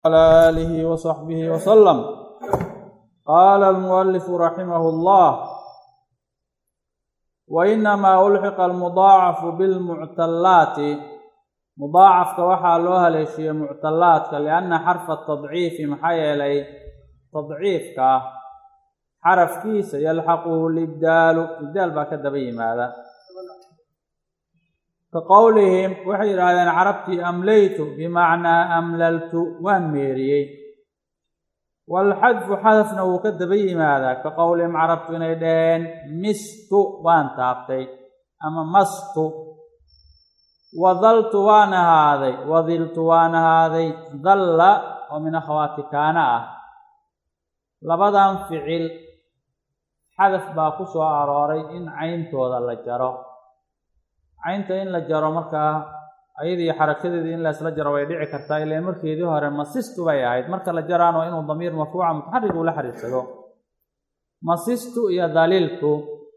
على آله وصحبه وسلم قال المؤلف رحمه الله وإنما ألحق المضاعف بالمعتلات mudaacafka waxaa loo haleeshiiyey muctalaadka lianna xarfa tadciifi maxaa yeelay tadciifka xarafkiisa yalxaquhu libdaalu ibdaal baa ka daba yimaada ka qowlihim waxay yidhaahdeen carabtii amlaytu bimacnaa amlaltu waan meeriyey waalxadfu xadafna wuu ka daba yimaadaa ka qowlihim carabtu inay dhaheen mistu waan taabtay ama mastu wadaltu waan ahaaday wadiltu waan ahaaday dalla oo min akhawaati kaana ah labadan ficil xadaf baa ku soo arooray in cayntooda la jaro caynta in la jaro markaa ayadii xarakadeedii in laysla jaro way dhici kartaa ilaan markeedii hore masistu bay ahayd marka la jaraano inuu damiir marfuuca mutaxarig ula xiriirsado masistu iyo daliiltu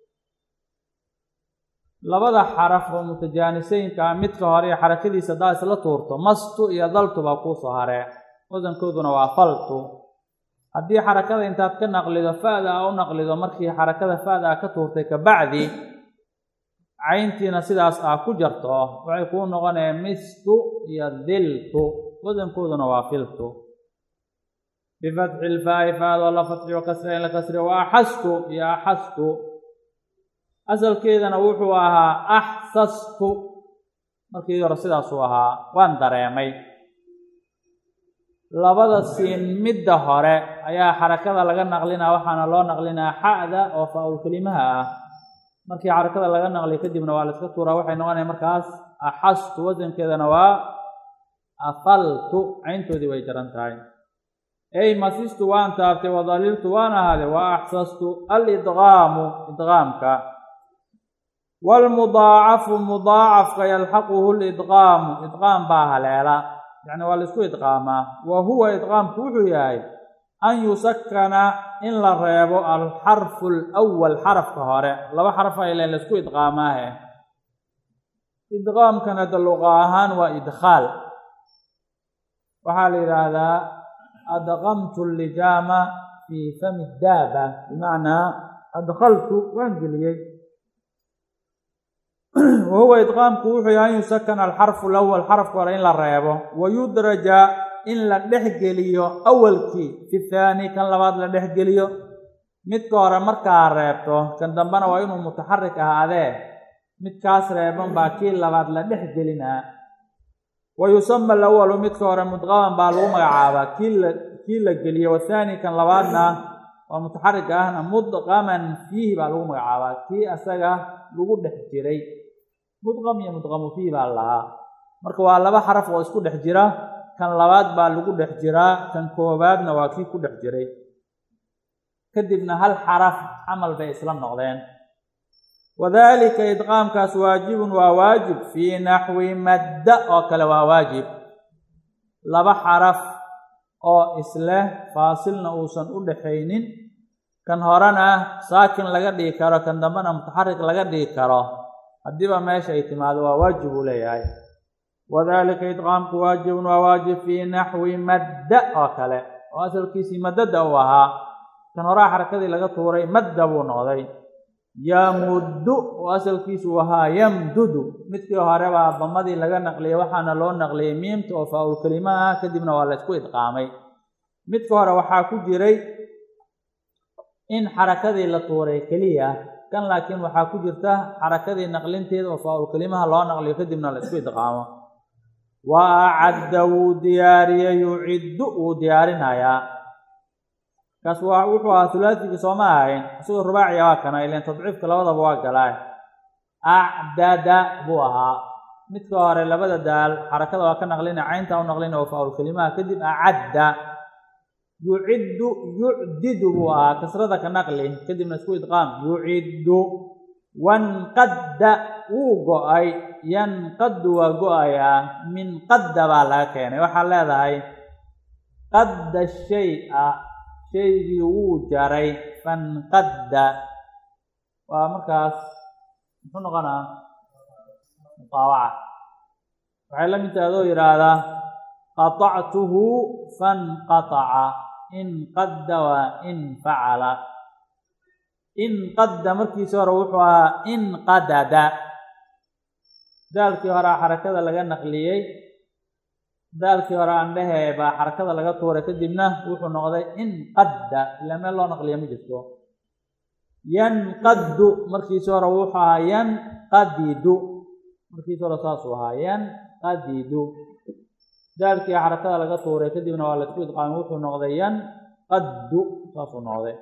labada xaraf oo mutajaaniseynka ah midka hore iyo xarakadiisa haddaa isla tuurto mastu iyo daltu baa kuusoo haree wasankooduna waa faltu haddii xarakada intaad ka naqlido fa-da a u naqlido markii xarakada fa-da a ka tuurtay kabacdi cayntiina sidaas ah ku jarto waxay kuu noqonayaan mistu iyo diltu wasankooduna waa filtu bifatxi lfaa'i faadoo la fatxiyo kasra in la kasriyo wa axastu iyo axastu asalkeedana wuxuu ahaa axsastu markii hore sidaasuu ahaa waan dareemay labada siin midda hore ayaa xarakada laga naqlinaa waxaana loo naqlinaa xa'da oo faa-ul kelimaha ah markii xarakada laga naqliyo kadibna waa la iska tuuraa waxay noqonaya markaas axastu wasankeedana waa afaltu cayntoodii way jaran tahay ey masistu waan taabtay wadaliltu waan ahaaday wa axsastu alidqaamu idqaamka waalmudaacafu mudaacafka yalxaquhu lidqaamu idqaam baa haleela yacni waa la isku idqaamaa wa huwa idqaamku wuxuu yahay an yusakana in la reebo alxarfu alawal xarafka hore laba xaraf aylen la isku idqaamaahe idqaamkana da luqa ahaan waa idkhaal waxaa la yidhaahdaa adqamtu lijaama fii fami daaba bimacnaa adkhaltu waan geliyey wahuwa idqaamku wuxuu yahay an yusakana alxarfu alawal xarafka hore in la reebo wayudraja in la dhexgeliyo awalkii fi thaani kan labaad la dhexgeliyo midka hore markaa reebto kan dambena waa inuu mutaxarik ahaadee midkaas reeban baa kii labaad la dhexgelinaa wa yusama alawalu midka hore mudqaman baa lagu magacaabaa kii la kii la geliyo wathaani kan labaadna waa mutaxarika ahna mudqaman fiihi baa lagu magacaabaa kii asaga lagu dhex jiray mudqam iyo mudqamu fiihi baa lahaa marka waa laba xaraf oo isku dhex jira kan labaad baa lagu dhex jiraa kan koobaadna waa kii ku dhex jiray kadibna hal xaraf camal bay isla noqdeen wadalika idqaamkaas waajibun waa waajib fii naxwi madda oo kale waa waajib laba xaraf oo isleh faasilna uusan u dhaxaynin kan horena saakin laga dhigi karo kan dambena mutaxarik laga dhigi karo haddiiba meesha ay timaado waa waajib uu leeyahay wadalika idqaamku waajibun waa waajib fii naxwi madda oo kale oo asalkiisii madada uu ahaa kan horaa xarakadii laga tuuray madda buu noqday yamuddu oo asalkiisu ahaa yamdudu midkii hore baa damadii laga naqliyay waxaana loo naqliyay miimta oo faa-ul kelima ah kadibna waa la ysku idqaamay midka hore waxaa ku jiray in xarakadii la tuuray keliya kan laakiin waxaa ku jirta xarakadii naqlinteeda oo faa-ul kelimaha loo naqliyo kadibna la isku idqaamo wa acadda wuu diyaariyey yuciddu wuu diyaarinayaa kaas waa wuxuu ahaa hulaatigii sooma ahayn isagoo rubaaciya waa kana ilan tadciifka labadaba waa galaa acdada buu ahaa midka hore labada daal xarakada waa ka naqlina caynta u naqlina oo faa-ul kelimaha kadib acadda yuciddu yucdidu buu ahaa kasrada ka naqli kadibna isku idqaam yuciddu wanqadda wuu go-ay yanqaddu waa go-ayaa min qadda baa laga keenay waxaa leedahay qadda shay-a shaygii wuu jaray fanqadda waa markaas muxuu noqonaa muqaawaca waxay la mid tahay adoo yidhaahdaa qaطactuhu fanqaطaca inqadda waa in facala inqadda markiisi hore wuxuu ahaa inqadada daalkii horea xarakada laga naqliyey daalkii hore aan dhehee baa xarakada laga tuuray kadibna wuxuu noqday inqadda ilaa meel loo naqliya ma jirto yanqaddu markiisi hore wuxuu ahaa yanqadidu markiisi hore saasuu ahaa yanqadidu daalkii xarakada laga tuuray kadibna waa laisku idqaamay wuxuu noqday yanqaddu saasuu noqday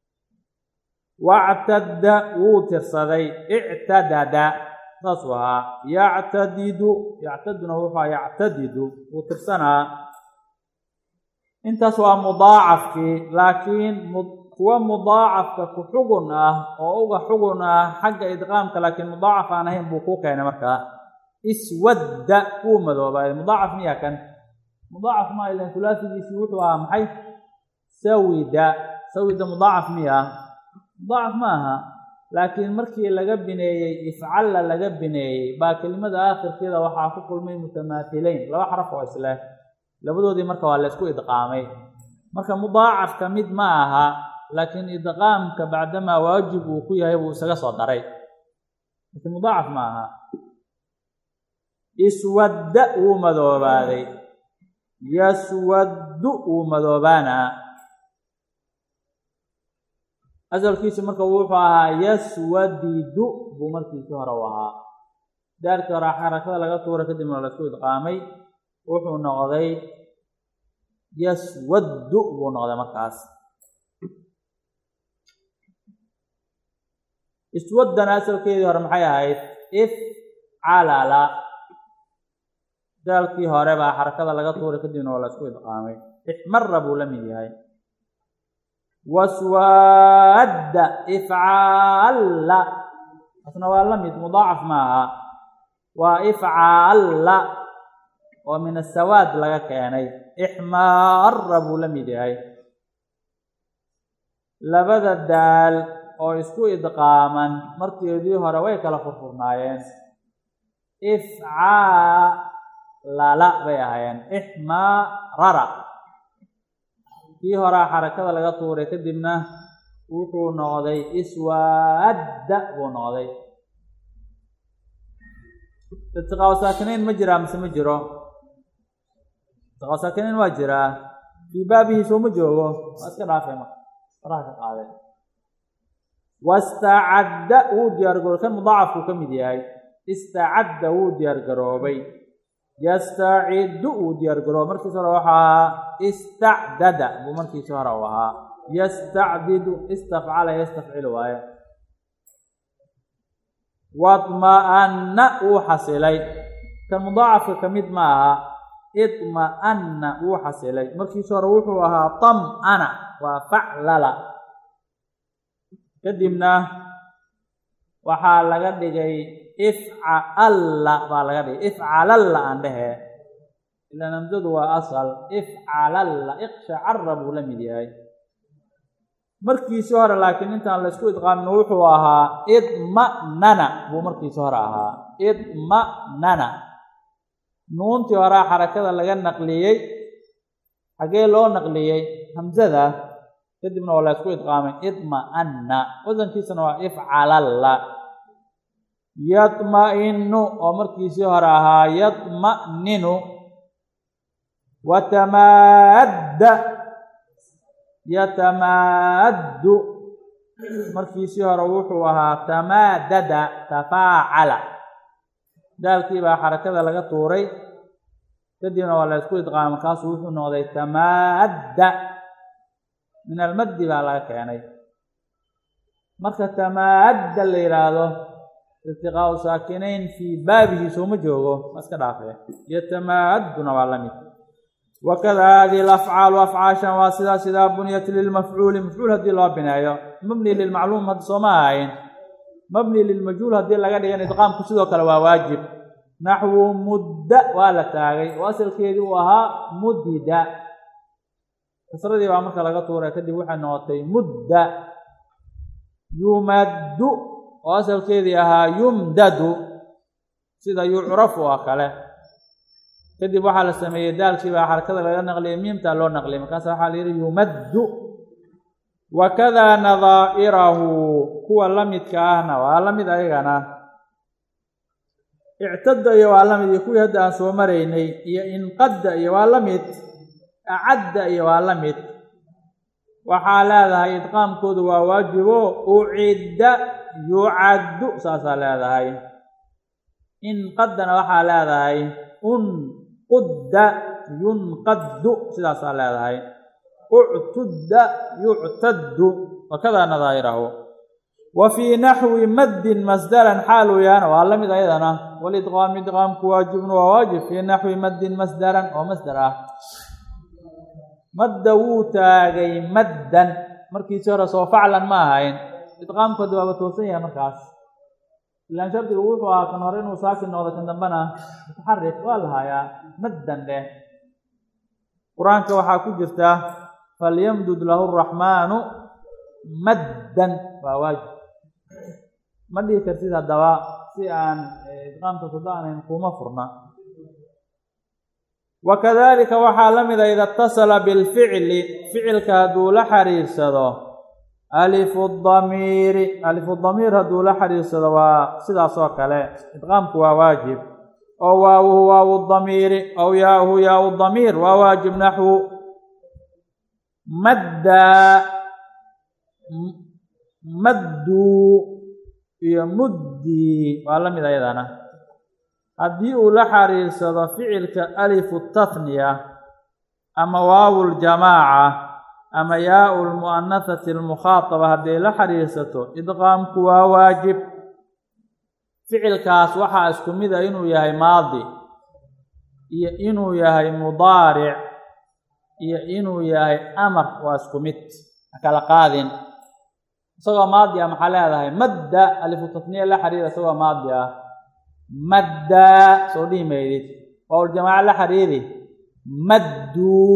wactadda wuu tirsaday ictadada saasuu ahaa yactadidu yactaduna wuxuu ahaa yactadidu wuu tirsanaa intaas waa mudaacafkii laakiin kuwa mudaacafka ku xugun ah oo uga xugun ah xagga idqaamka laakiin mudaacaf aan ahayn buu kuu keenay markaa iswadda wuu madoobaaday mudaacaf miya kan mudaacaf maa ilan hulaasigiisii wuxuu ahaa maxay sawida sawida mudaacaf miya mudaacaf ma aha laakiin markii laga bineeyey ifcalla laga bineeyey baa kelimada aakhirkeeda waxaa ku kulmay mutamaathileyn laba xaraf oo isleh labadoodii marka waa la ysku idqaamay marka mudaacafka mid ma aha laakiin idqaamka bacdamaa waajib uu ku yahay buu isaga soo daray laakiin mudaacaf ma aha iswadda wuu madoobaaday yaswaddu wuu madoobaanaa asalkiisu marka wuxuu ahaa yaswadidu buu markiisii hore u ahaa daarkii hore xarakada laga tuuray kadibna waa laisku idqaamay wuxuu noqday yaswaddu buu noqday markaas iswaddana asalkeedii hore maxay ahayd ifcalala daalkii hore baa xarakada laga tuuray kadibna waa la isku idqaamay ixmara buu la mid yahay waswaadda ifcaalla asna waa la mid mudaacaf maaha waa ifcaalla oo min asawaad laga keenay ixmaara buu la mid yahay labada daal oo isku idqaaman markeedii hore way kala furfurnaayeen ifcaalala bay ahaayeen ixmaarara kii horaa xarakada laga tuuray kadibna wuxuu noqday iswaadda buu noqday irtiqaa saakinayn ma jiraa mise ma jiro irtiqaa saakinayn waa jiraa fii baabihi soo ma joogo waa iska dhaafay marka faraha ka qaadeen wastacadda wuu diyaargaroobay kan mudaacafkuu ka mid yahay istacadda wuu diyaargaroobay yastaciddu wuu diyaargaroobay markiis hore waxaa ahaa istacdada buu markiisi hore u ahaa yastacdidu istafcala yastafcilu waaye wadma'anna wuu xasilay kan mudaacafka ka mid ma aha idma'anna wuu xasilay markiisi hore wuxuu ahaa tam'ana waa faclala kadibna waxaa laga dhigay ifcalla baa laga dhigay ifcalalla aan dhehee ilaan hamsadu waa asal ifcalalla iqshacara buu la mid yahay markiisi hore laakiin intaan laysku idqaamin wuxuu ahaa idma'nana buu markiisi hore ahaa idma'nana nuuntii horaa xarakada laga naqliyey xagee loo naqliyey hamsada kadibna waa laysku idqaamay idma'anna wasankiisana waa ifcalalla yadma'inu oo markiisii hore ahaa yadma'ninu watamaadda yatamaaddu markiisii hore wuxuu ahaa tamaadada tafaacala daalkii baa xarakada laga tuuray kadibna waa la ysku idqaamay markaasu wuxuu noqday tamaadda min almaddi baa laga keenay marka tamaadda la yidhaahdo irtiqaau saakinayn fii baabihi sooma joogo ma iska dhaafee yatamaadduna waa la mid wakada hadihi alafcaalu afcaashan waa sidaa sidaa buniyat lilmafcuuli mafcuul haddii loo bineeyo mabni lilmacluum hadda sooma ahayn mabni lilmajhuul haddii laga dhigan idqaamku sidoo kale waa waajib naxwu mudda waa la taagay oo asalkeedii uu ahaa mudida kasradii baa marka laga tuuray kadib waxay noqotay mudda yumaddu oo asalkeedii ahaa yumdadu sida yucrafu oo kale kadib waxaa la sameeyey daalkii baa xarakada laga naqliyay miimtaa loo naqliyay markaasa waxaa la yidhi yumaddu wakadaa nadaa'irahu kuwa la midka ahna waa la mid ayagana ictada iyo waa la mid iyo kuwii hadda aan soo maraynay iyo inqadda iyo waa la mid acadda iyo waa la mid waxaa leedahay idqaamkoodu waa waajibo ucidda yucaddu saasaa leedahay inqaddana waxaa leedahay unqudda yunqaddu sidaasaa leedahay uctudda yuctaddu wakadaa nadaa'irahu wa fii naxwi maddin masdaran xaaluu yahana waa la mid ayadana walidqaam idqaamku waajibun waa waajib fii naxwi maddin masdaran oo masdar ah madda wuu taagay maddan markiisi hore soo faclan ma ahayn idqaamkooda waaba toosan yahay markaas ilaan shardigu wuxuu ahaa kan hore inuu saakin noqdo kan dambena mutaxarik waa la hayaa maddan dheh qur-aanka waxaa ku jirta falyamdud lahu araxmaanu maddan waa waajib ma dhihi kartid haddaba si aan idqaamka sudaanayn kuma furna wakadalika waxaa la mida ida اtasala bilficli ficilka hadduu la xiriirsado alifu damiiri alifu damiir hadduu la xiriirsado waa sidaas oo kale idqaamku waa waajib oo waawuhu waawu damiiri ow yaauhu yaau damiir waa waajib naxwu maddaa madduu iyo muddii waa la mid ayadana haddii uu la xiriirsado ficilka alifu tathniya ama waawu ljamaaca ama yaau lmu'anahati almukhaataba hadday la xiriirsato idqaamku waa waajib ficilkaas waxaa isku mid a inuu yahay maadi iyo inuu yahay mudaaric iyo inuu yahay amar waa isku mid hakala qaadin isagoo maadi ah maxaa leedahay madda alifu tathniya la xiriira isagoo maadi ah maddaa soo dhihi maydid waawaljamaaca la xiriiri madduu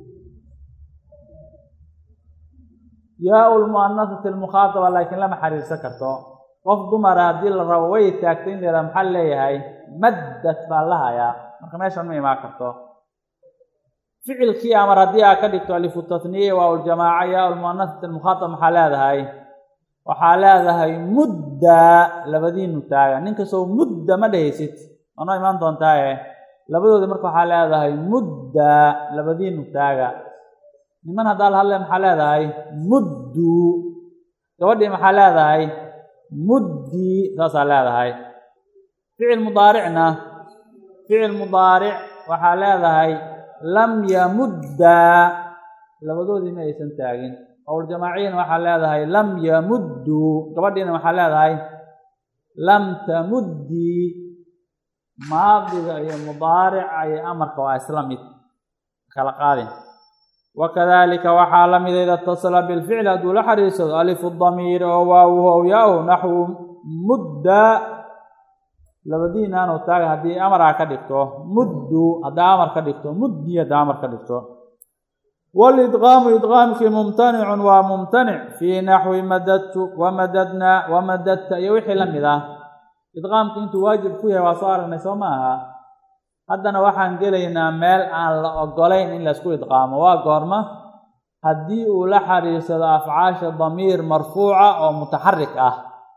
yaau lmu'anasati almukhaataba laakiin lama xiriirsan karto qof dumara haddii la rabo way taagtay in la yidhaha maxaa leeyahay maddat baa la hayaa marka meeshan ma imaan karto ficilkii amar haddii aa ka dhigto alifu tathniya waawaljamaaca yaau lmu'anasati almukhaataba maxaa leedahay waxaa leedahay mudda labadiinu taaga ninkastoo mudda ma dhehaysid waa noo imaan doontaaye labadooda marka waxaa leedahay mudda labadiinu taaga niman haddaa la hadlaya maxaa leedahay muddu gabadhii maxaa leedahay muddii saasaa leedahay ficil mudaaricna ficil mudaaric waxaa leedahay lam yamuddaa labadoodii ma aysan taagin awljamaaciyana waxaa leedahay lam yamudduu gabadhiina waxaa leedahay lam tamuddii maadiga iyo mudaarica iyo amarka waa isla mid kala qaadin wakadalika waxaa la mida ida اtasala bilficli hadduu la xariirsado alifu damiiri oo waawuhu ow yaahu naxwu mudda labadiinaanu taaga haddii amaraa ka dhigto muddu haddaa amar ka dhigto muddi haddaa amar ka dhigto wاlidqaamu idqaamkii mumtanicun waa mumtanic fii naxwi madadtu wamadadnaa wamadadta iyo wixii la mid ah idqaamku intuu waajib ku yahay waa soo aragnay soo ma aha haddana waxaan gelaynaa meel aan la ogolayn in laysku idqaamo waa goorma haddii uu la xiriirsado afcaasha damiir marfuuca oo mutaxarik ah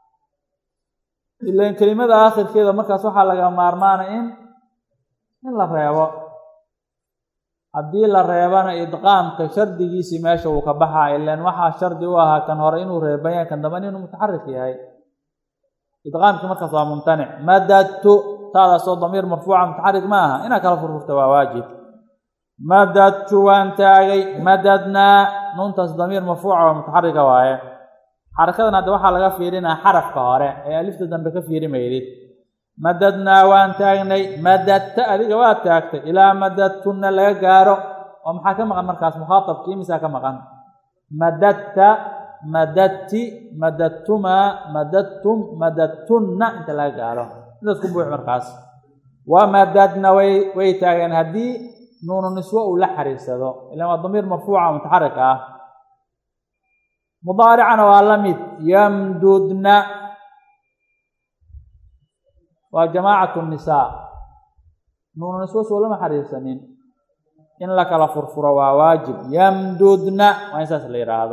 ilan kelimada aakhirkeeda markaas waxaa laga maarmaana in in la reebo haddii la reebana idqaamka shardigiisii meesha uu ka baxaa ilan waxaa shardi u ahaa kan hore inuu reebanya kan dambana inuu mutaxarik yahay idqaamkii markaas waa mumtanic madadtu taadaasoo damiir marfuuca mutaxarik ma aha inaad kala furfurta waa waajib madadtu waan taagay madadnaa nuuntaas damiir marfuuca oo mutaxarika waaye xarakadan hadda waxaa laga fiirinaa xarafka hore ee alifta dambe ka fiiri maydid madadnaa waan taagnay madadta adiga waa taagtay ilaa madadtunna laga gaaro oo maxaa ka maqan markaas mukhaatabkii misaa ka maqan madadta madadti madadtumaa madadtum madadtunna inta laga gaaro intaas ku buux markaas waa madadna way way taageen haddii nuunu niswo uu la xariirsado ilan waa damiir marfuuca mutaxarik ah mudaaricana waa la mid yamdudna waa jamaacatu nisaa nuununiswo soo lama xariirsanin in la kala furfuro waa waajib yamdudna waa in saas la yidhaahdo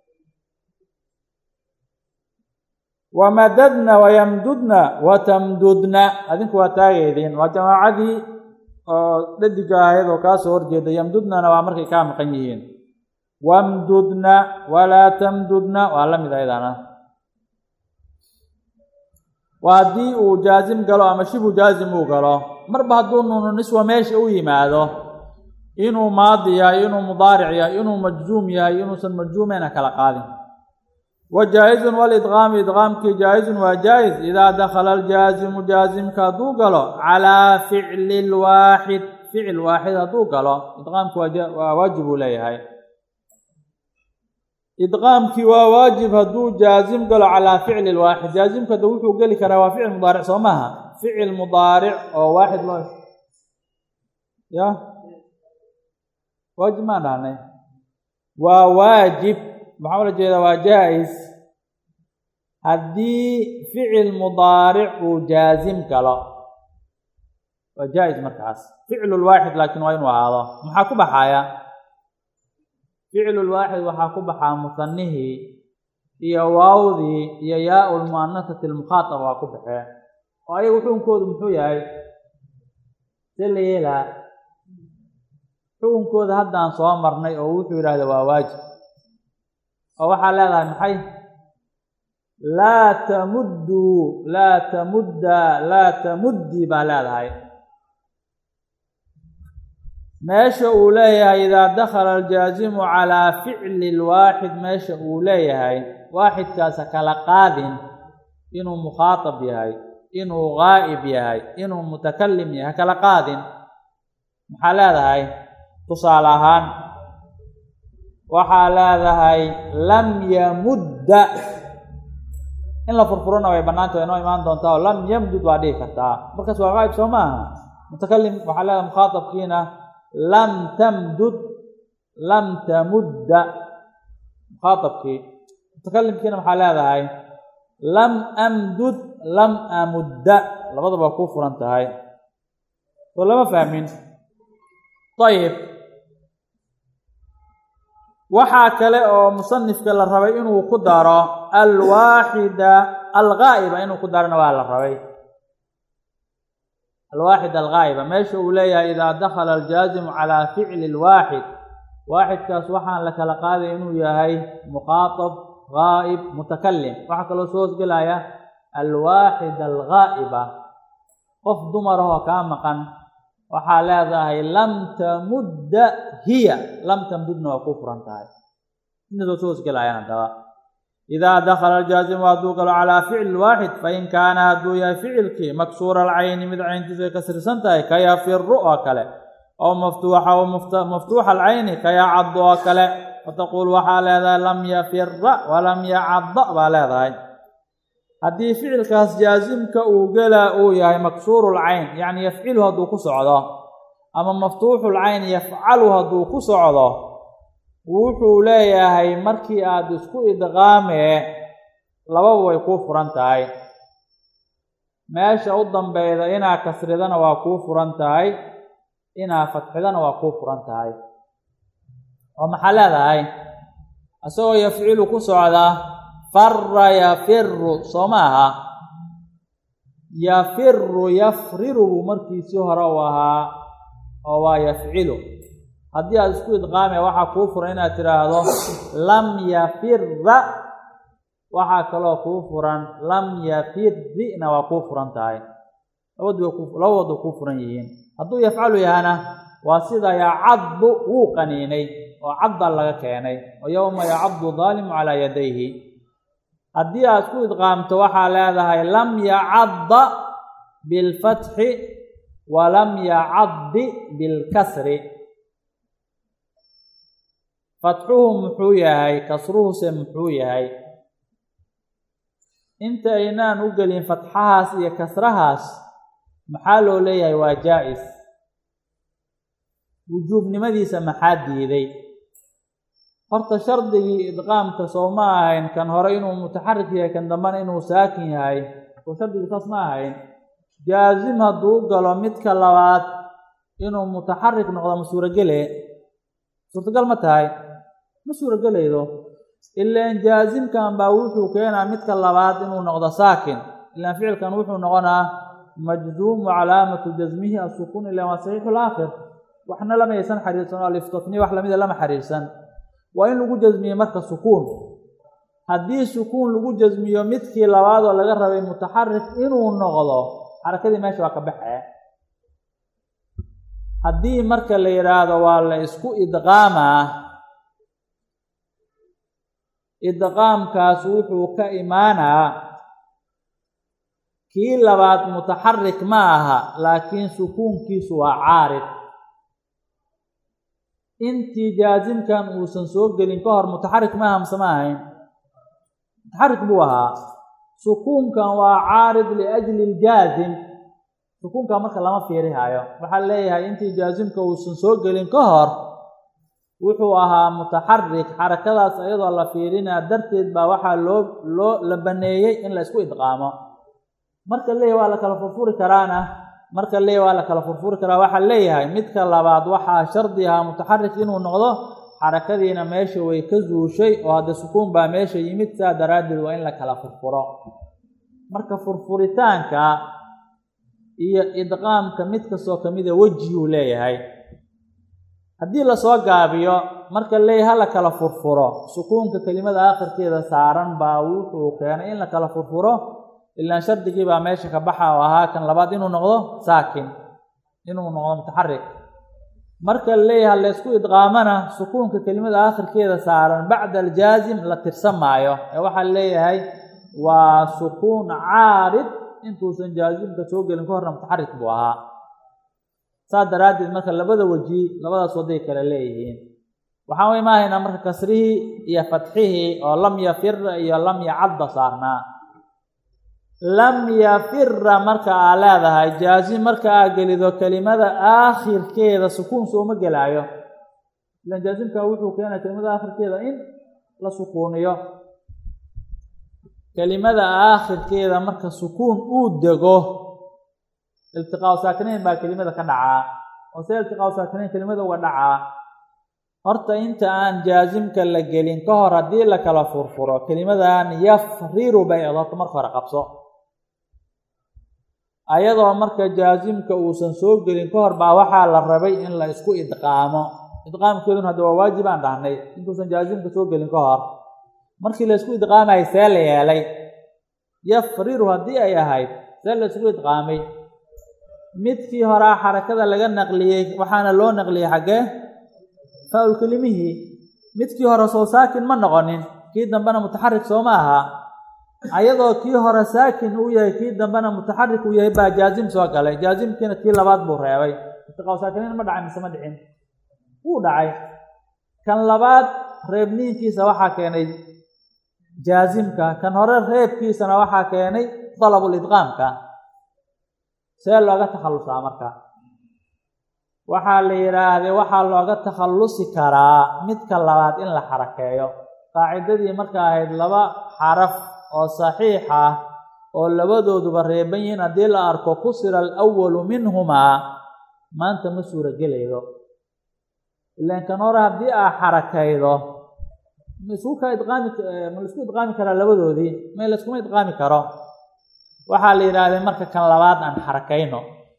wamadadna wayamdudna watamdudna adinku waa taagaydiin waa jamaacadii oo dhadiga ahayd oo kaa soo horjeeda yamdudnana waa markay kaa maqan yihiin wamdudna walaa tamdudna waa la mid ayadana waa haddii uu jaazim galo ama shibu jaazim uu galo marba hadduu nuunu niswa meesha u yimaado inuu maadi yahay inuu mudaaric yahay inuu majzuum yahay inuusan majzuumeyna kala qaadin wa jaa-izun walidqaamu idqaamkii jaa-izun waa jaa-is idaa dakhala aljaazimu jaazimka hadduu galo calaa ficli lwaaxid ficil waaxid hadduu galo idqaamki waa waajib uu leeyahay idqaamkii waa waajib hadduu jaazim galo calaa ficli lwaaxid jaazimka da wuxuu geli karaa waa ficil mudaaric soo maaha ficil mudaaric oo waaxid loo ya waajib maan dhahnay waa waajib maxaa ula jeedaa waa jaa-is haddii ficil mudaaric uu jaazim galo waa jaa-is markaas ficlulwaaxid laakiin waa inuu ahaado maxaa ku baxaya ficlulwaaxid waxaa ku baxaa musanihii iyo waawdii iyo yaa-u lmu'anasati almukhaatab waa ku baxee oo ayaga xukunkoodu muxuu yahay se la yeelaa xukunkooda haddaan soo marnay oo wuxuu yidhahda waa waajib oo waxaa leedahay maxay laa tamudduu laa tamudda laa tamuddii baa leedahay meesha uu leeyahay idaa dakhala aljaazimu calaa ficli lwaaxid meesha uu leeyahay waaxidkaasa kala qaadin inuu mukhaatab yahay inuu gaa'ib yahay inuu mutakalim yahay ha kala qaadin maxaa leedahay tusaale ahaan waxaa leedahay lam yamudda in la furfurona way bannaanta way noo imaan doontaa oo lam yamdud waa dhihi kartaa markaas waa gaa'ib soo maaha mutakalim waxaa leedahay mukhaatabkiina lam tamdud lam tamudda mukhaatabkii mutakalimkiina maxaa leedahay lam amdud lam amudda labadaba kuu furan tahay soo lama fahmin ayib waxaa kale oo musanifka la rabay inuu ku daro alwaaxida algaa'iba inuu ku darona waa la rabay alwaaxid algaa'iba meesha uu leeyahay idaa dakhala aljaazimu calaa ficli lwaaxid waaxidkaas waxaan la kala qaaday inuu yahay mukhaatab gaa'ib mutakalim waxaa kaloo soo hosgelaya alwaaxid algaa'iba qof dumarahoo kaa maqan waxaa leedahay lam tamudda hiya lam tamdudna waa kuu furan tahay inasoo soo hosgelayaan haddaba idaa dakhala aljaazimu hadduu galo calaa ficli waaxid fain kaana hadduu yahay ficilkii maksuura alcayni mid cayntiisu ay kasrisan tahay ka yafiru oo kale oo maftuuxa o maftuuxa alcayni ka yacaddu oo kale fataquul waxaa leedahay lam yafira walam yacadda baa leedahay haddii ficilkaas jaasimka uu gelaa uu yahay maksuurul cayn yacni yafcilu hadduu ku socdo ama maftuuxul cayn yafcalu hadduu ku socdo wuxuu leeyahay markii aad isku idqaamee lababa way kuu furan tahay meesha u dambeyda inaa kasridana waa kuu furan tahay inaa fatxidana waa kuu furan tahay oo maxaa leedahay isagoo yafcilu ku socda fara yafiru soo ma aha yafiru yafriru buu markiisii hore u ahaa oo waa yafcilu haddii aada isku idqaame waxaa kuu furan inaad tidhaahdo lam yafira waxaa kaloo kuu furan lam yafirina waa kuu furan tahay labadooda kuu furan yihiin hadduu yafcalu yahana waa sida yacaddu wuu qaniinay oo cadda laga keenay oo yowma yacaddu daalimu calaa yadayhi haddii aad isku idqaamto waxaa leedahay lam yacadda bilfatxi wa lam yacaddi bilkasri fatxuhu muxuu yahay kasruhuse muxuu yahay inta aynaan u gelin fatxahaas iyo kasrahaas maxaa loo leeyahay waa jaa-is wujuubnimadiisa maxaa diiday horta shardigii idqaamka soo ma ahayn kan hore inuu mutaxarik yahay kan dambena inuu saakin yahay soo shardigii saas ma ahayn jaasim hadduu galo midka labaad inuu mutaxarik noqdo ma suurogele suurtagal ma tahay ma suurogelaydo ilaan jaasimkan baa wuxuu keenaa midka labaad inuu noqdo saakin ilaan ficilkan wuxuu noqonaa majduumu calaamatu jasmihi asukuun ilaan waa saxiixu laakhir waxna lama aysan xariirsan oo aliftotni wax lamida lama xariirsan waa in lagu jasmiye marka sukuun haddii sukuun lagu jasmiyo midkii labaad oo laga rabay mutaxarik inuu noqdo xarakadii meesha waa ka baxee haddii marka la yidhaahdo waa la isku idqaamaa idqaamkaas wuxuu ka imaanaa kii labaad mutaxarik ma aha laakiin sukuunkiisu waa caarid intii jaasimkan uusan soo gelin ka hor mutaxarik ma aha mase ma ahayn mutaxarik buu ahaa sukuunkan waa caarid liajli ljaasim sukuunkan marka lama fiirihayo waxaa leeyahay intii jaasimka uusan soo gelin ka hor wuxuu ahaa mutaxarik xarakadaas iyadoo la fiirinaa darteed baa waxaa loo loo la baneeyey in la isku idqaamo marka leeyahay waa la kala furfuri karaana marka leeyahay waa la kala furfuri karaa waxaa leeyahay midka labaad waxaa shardi ahaa mutaxarik inuu noqdo xarakadiina meesha way ka zuushay oo hadda sukuun baa meesha yimid saa daraaddeed waa in la kala furfuro marka furfuritaanka iyo idqaamka mid kastoo kamida wejiyuu leeyahay haddii lasoo gaabiyo marka leeyahay ha la kala furfuro sukuunka kelimada aakhirkeeda saaran baa wuxuu keenay in la kala furfuro ilaan shardigii baa meesha ka baxa oo ahaa kan labaad inuu noqdo saakin inuu noqdo mutaxarik marka leeyahay laysku idqaamana sukuunka kelimada aakhirkeeda saaran bacda aljaasim la tirsan maayo ee waxaa leeyahay waa sukuun caarid intuusan jaasimka soo gelin ka horna mutaxarik buu ahaa saas daraaddeed marka labada weji labadaas waday kale leeyihiin waxaan u imaahaynaa marka kasrihii iyo fatxihii oo lam yafira iyo lam yacadda saarnaa lam yafira marka aa leedahay jaasim marka aa gelido kelimada aakhirkeeda sukuun sooma gelaayo ilaan jaasimka wuxuu keenaya kelimada aakhirkeeda in la sukuuniyo kelimada aakhirkeeda marka sukuun uu dego iltiqaau saakinayn baa kelimada ka dhacaa oo see iltiqaau saakinayn kelimada uga dhacaa horta inta aan jaasimka la gelin ka hor haddii la kala furfuro kelimadan yafriru bay odorto marka hore qabso ayadoo marka jaasimka uusan soo gelin ka hor baa waxaa la rabay in la isku idqaamo idqaamkeeduna hadda waa waajib aan dhahnay intuusan jaasimka soo gelin ka hor markii la isku idqaamay see la yeelay yafriru haddii ay ahayd see la isku idqaamay midkii horaa xarakada laga naqliyey waxaana loo naqliyey xaggee faa-ul kelimihii midkii hore soo saakin ma noqonin kii dambena mutaxarik sooma aha ayadoo kii hore saakin uu yahay kii dambena mutaxarik uu yahay baa jaasim soo galay jaasimkiina kii labaad buu reebay iltiqaau saakiniin ma dhacay mise ma dhicin wuu dhacay kan labaad reebniinkiisa waxaa keenay jaasimka kan hore reebkiisana waxaa keenay dalabul idqaamka see looga takhallusaa marka waxaa la yidhaahday waxaa looga takhallusi karaa midka labaad in la xarakeeyo qaacidadii marka ahayd laba xaraf oo saxiix ah oo labadooduba reeban yihiin haddii la arko kusira alawalu minhumaa maanta ma suuragelaydo ilaan kan hore haddii aa xarakaydo ma isku ka idqaami ma la isku idqaami karaa labadoodii ma layskuma idqaami karo waxaa la yidhaahday marka kan labaad aan xarakayno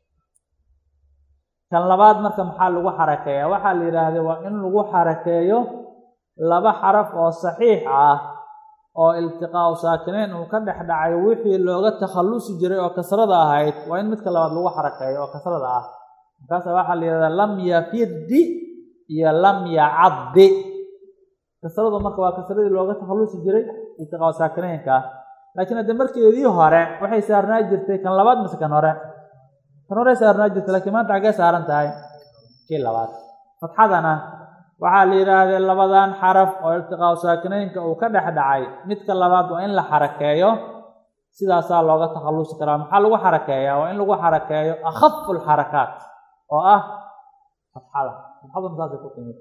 kan labaad marka maxaa lagu xarakeeyaa waxaa la yidhaahday waa in lagu xarakeeyo laba xaraf oo saxiix ah oo iltiqaau saakinayn uu ka dhex dhacay wixii looga takhallusi jiray oo kasrada ahayd waa in midka labaad lagu xarakeeyo oo kasrada ah markaasa waxaa la yidhahdaa lam yafirdi iyo lam yacaddi kasradu marka waa kasradii looga takhallusi jiray iltiqaau saakinaynka laakiin hadde markeedii hore waxay saarnaa jirtay kan labaad mise kan hore kan hore saarnaa jirtay lakiin maanta xaggee saaran tahay kii labaad fatxadana waxaa la yidhaahday labadan xaraf oo iltiqaau saakinaynka uu ka dhex dhacay midka labaad waa in la xarakeeyo sidaasaa looga takhallusi karaa maxaa lagu xarakeeyaa waa in lagu xarakeeyo akhafu lxarakaat oo ah fatxada fatxaduna saasay ku timid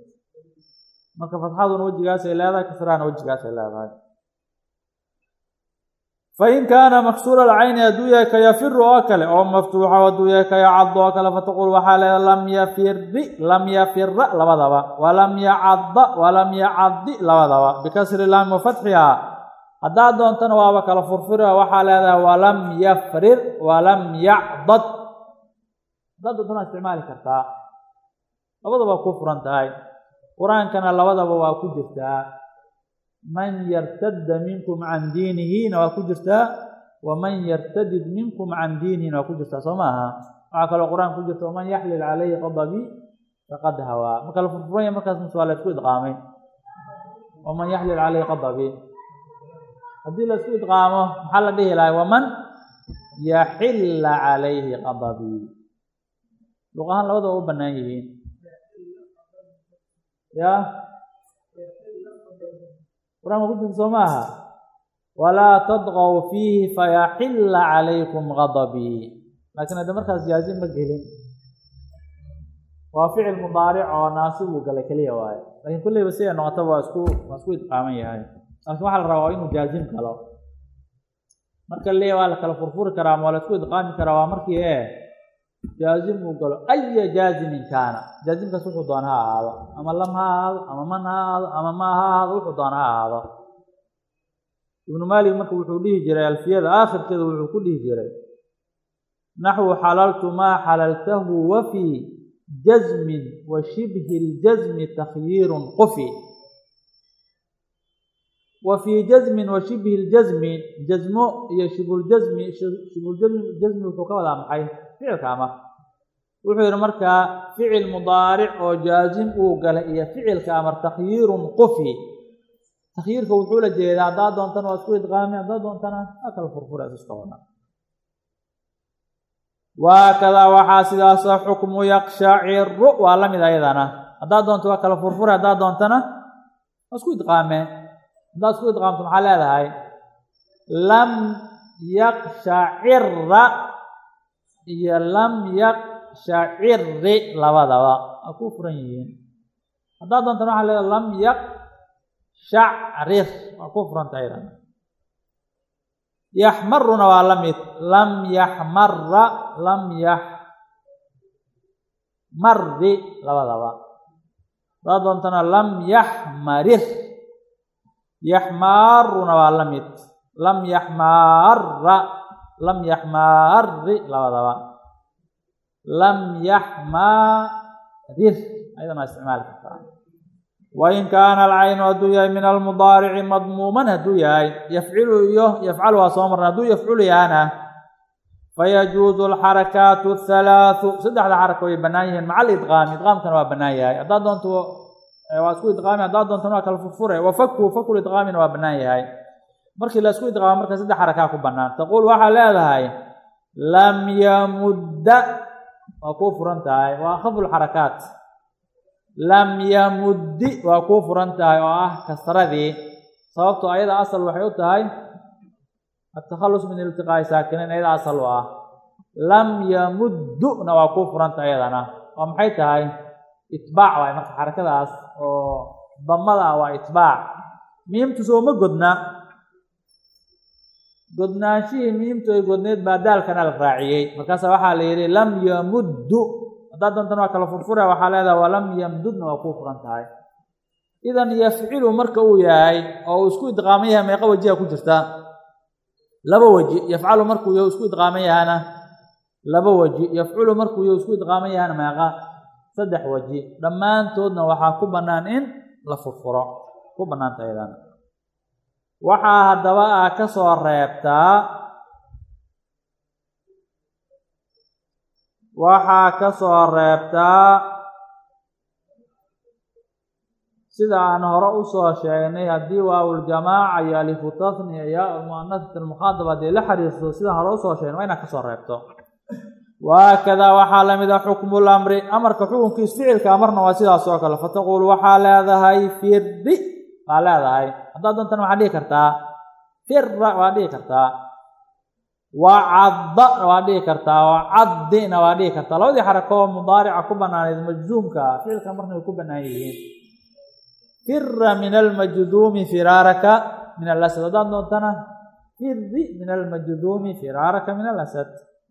marka fatxaduna wejigaasay leedahay kasrahana wejigaasay leedahay fain kaana maksuura alcayni hadduu yahay ka yafiru oo kale oo maftuuxa hadduu yahay ka yacadu oo kale fataqul waxaa leeda lam yafiri lam yafira labadaba walam yacadda walam yacaddi labadaba bikasri laami wa fatxihaa haddaad doontana waaba kala furfuri oo waxaa leedahay walam yafrir walam yacdad haddaad doontana waa isticmaali kartaa labadaba ku furan tahay qur-aankana labadaba waa ku jirtaa man yartadda minkum can diinihina waa ku jirtaa waman yartadid minkum can diinihina waa ku jirtaa soo maaha waxaa kaloo qur-aanka ku jirta waman yaxlil calayhi qadabi faqad hawaa marka la furfuranya markaas mise waa la isku idqaamay waman yaxlil calayhi qadabi haddii la isku idqaamo maxaa la dhihi lahay waman yaxilla calayhi qadabi luq ahaan labadaba u bannaan yihiin ya qur-aanka ku jirta soo maaha walaa tadqow fiihi fayaxilla calaykum gadabii laakiin hadda markaas jaazim ma gelin waa ficil mudaaric oo naasib uu galay keliya waaye laakiin kulleyba siday noqotaba waa isku waa isku idqaaman yahay laakiin waxaa la rabaa waa inuu jaazim galo marka leeya waa la kala furfuri karaa ama waa la isku idqaami karaa waa markii e jaazim uu galo aya jaazimin kaana jaazimkaas wuxuu doona ha ahaado ama lam ha ahaado ama man ha ahaado ama ma ha ahaado wuxuu doona ha ahaado ibnu maalik marka wuxuu dhihi jiray alfiyada aakhirkeeda wuxuu ku dhihi jiray naxwu xalaltu maa xalaltahu wa fii jazmin wa shibhi ljazmi takhyiirun qufi wa fii jazmin wa shibhi ljazmi jazmo iyo shibhuljazmi shibhuljazmi jazmi wuxuu ka wadaa maxay ficilka amar wuxuu yidhi markaa ficil mudaaric oo jaazim uu galay iyo ficilka amar takhyiirun qufi takhyiirka wuxuu la jeedaa haddaad doontana waa isku idqaami haddaad doontana waa kala furfura iska wada waakadaa waxaa sidaasa xukmu yakshaciru waa la mid ayadana haddaad doonto waa kala furfura haddaad doontana waa isku idqaame haddaad isku idqaamto maxaa leedahay lam yaqshacira iyo lam yaqshaciri labadaba waa ku furan yihiin haddaad doontana waxaa leedahay lam yaqshacrir waa ku furanta ayadana yaxmaruna waa la mid lam yaxmara lam yaxmari labadaba haddaad doontana lam yaxmarir yaxmaaruna waa la mid lam yaxmaara lam yaxmaari labadaba lam yaxmarir ayadana waa isticmaali kartaa wain kaana alcaynu hadduu yahay min almudaarici madmuuman hadduu yahay yafcilu iyo yafcalu waa soo marna hadduu yafculu yahana fayajuuzu alxarakaatu athalaathu saddexda xaraka way bannaan yihiin maca alidqaami idqaamkana waa bannaan yahay haddaad doonto waa isku idqaami haddaad doontana waa kala furfure wafaku faku idqaamina waa bannaan yahay markii la isku idqaamo marka saddex xarakaa ku bannaan taquul waxaa leedahay lam yamudda waa kuu furan tahay waa akhafu lxarakaat lam yamuddi waa kuu furan tahay oo ah kasradii sababto ayada asal waxay u tahay atakhallus min iltiqaa'i saakiniin ayada asal u ah lam yamudduna waa kuu furan tahay ayadana oo maxay tahay itbaac waay marka xarakadaas oo damada ah waa itbaac miimtu sooma godna godnaanshihii miimtu ay godneed baa daalkana la raaciyey markaasa waxaa la yidhi lam yamuddu haddaad doontana waa kala furfura waxaa leedaha walam yamdudna waa kuu furan tahay idan yafcilu marka uu yahay oo uu isku idqaaman yahay meeqa wajiha ku jirta laba weji yafcalu markuu yahay isku idqaaman yahana laba weji yafculu markuu yahay isku idqaaman yahana meeqa saddex weji dhammaantoodna waxaa ku bannaan in la furfuro ku bannaanta ayadana waxaa haddaba ah ka soo reebtaa waxaa ka soo reebtaa sida aan hore usoo sheegnay haddii waawuljamaaca iyo alifu tasniya iyo almu'anasat almukhaadaba haddii la xiriirto sidaan hore usoo sheegnay waa inaad ka soo reebto waakadaa waxaa lamid a xukmu lamri amarka xukunkiis ficilka amarna waa sidaas oo kale fataquul waxaa leedahay firdi waa leedahay haddaad doontana waxaad dhihi kartaa fira waad dhihi kartaa wacadda waa dhihi kartaa wacaddina waa dhihi kartaa labadii xarako oo mudaarica ku bannaaneed majzuumka ficilka marna way ku bannaan yihiin fira min almajduumi firaaraka min alasad haddaad doontana firi min almajduumi firaaraka min alasad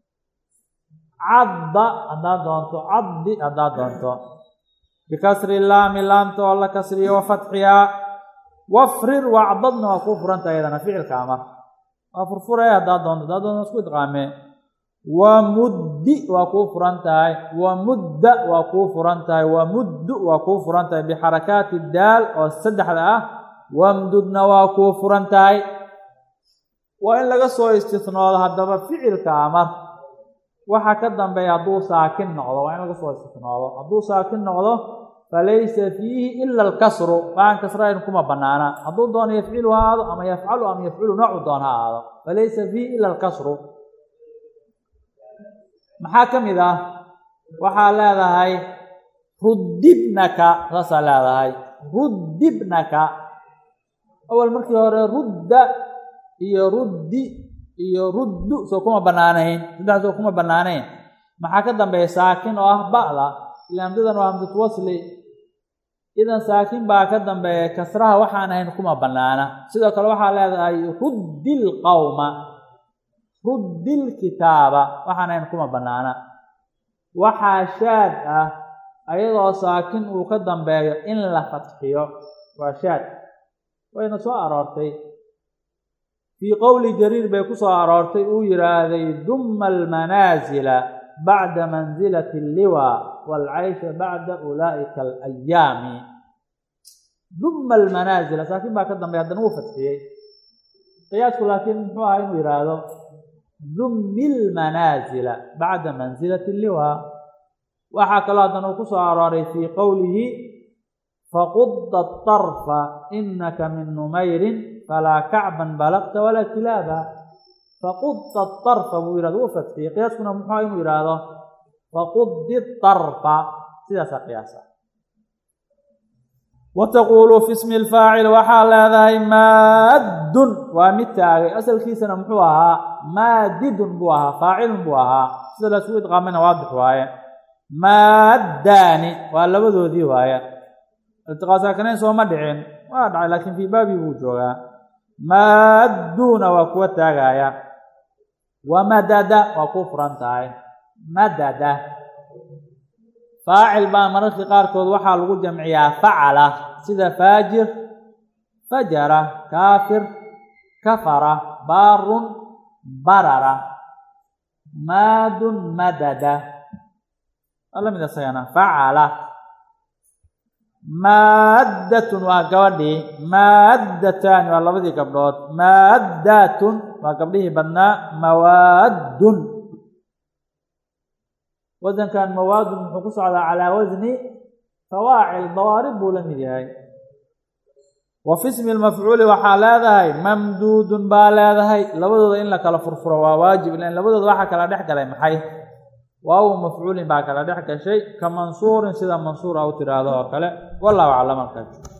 cadda haddaad doonto caddi haddaad doonto bikasri laami laamta oo la kasriyo wa fatxihaa wafrir wacdadna waa kuu furanta iyadana ficilka amar waa furfuraya haddaad doonto haddaad doonto isku idqaamee wamuddi waa kuu furan tahay wamudda waa kuu furan tahay wamuddu waa kuu furan tahay bixarakaati daal oo saddexda ah wamdudna waa kuu furan tahay waa in laga soo istisnoodo haddaba ficilka amar waxa ka dambeeya hadduu saakin noqdo waa in laga soo istisnoodo hadduu saakin noqdo falaysa fiihi ila alkasru waxaan kasrayn kuma banaana hadduu doono yafcilu ha aado ama yafcalu ama yafcilu noocu doon ha aado falaysa fiihi ila alkasru maxaa ka mid ah waxaa leedahay ruddibnaka saasaa leedahay ruddibnaka awal markii hore rudda iyo ruddi iyo ruddu soo kuma banaanayn saddex soo kuma banaanayn maxaa ka dambeeya saakin oo ah ba'da ila hamsadan waa hamsatu wasli idan saakin baa ka dambeeya kasraha waxaan ahayn kuma banaana sidoo kale waxaa leedahay ruddil qawma ruddil kitaaba waxaan ahayn kuma banaana waxaa shaad ah ayadoo saakin uu ka dambeeyo in la fatxiyo waa shaad wayna soo aroortay fii qowli jariir bay ku soo aroortay uu yidhaahday dumma almanaasila bacda mansilati alliwa waalcaysha bacda ulaa'ika alayaami dumma almanaasila saakin baa ka dambeeya haddana wuu fatxiyey qiyaasku laakiin muxuu ahaa inuu yidhaahdo dummi lmanaasila bacda mansilati alliwa waxaa kaloo haddana uu ku soo arooray fii qowlihi faqudda atarfa inaka min numayrin falaa kacban balaqta walaa kilaaba faqudda atarfa buu yihahdo wuu fatxiyey qiyaaskuna muxuu inuu yidhaahdo faquddi tarfa sidaasaa qiyaasa wa taquulu fi ismi lfaacil waxaa leedahay maaddun waa mid taagay asalkiisana muxuu ahaa maadidun buu ahaa faacilun buu ahaa sida laisugu idqaamayna waadix waaye maaddaani waa labadoodii waaye iltiqaasaakanayn sooma dhicin waa dhacay laakiin fii baabii buu joogaa maadduuna waa kuwa taagaya wa madada waa kuu furan tahay madada faacil baa mararkii qaarkood waxaa lagu jamciyaa facala sida faajir fajara kaafir kafara baarun barara maadun madada waa lamid isagana facala maaddatun waa gabadhii maaddataani waa labadii gabdhood maaddatun waa gabdhihii badnaa mawaaddun wasankan mawaadun muxuu ku socdaa calaa wasni fawaacil dawaarib buu la mid yahay wa fi smi lmafcuuli waxaa leedahay mamduudun baa leedahay labadooda in la kala furfuro waa waajib lan labadooda waxaa kala dhex galay maxay waaw mafcuulin baa kala dhex gashay ka mansuurin sida mansuur a u tiraahdo oo kale wallahu aclam alkaa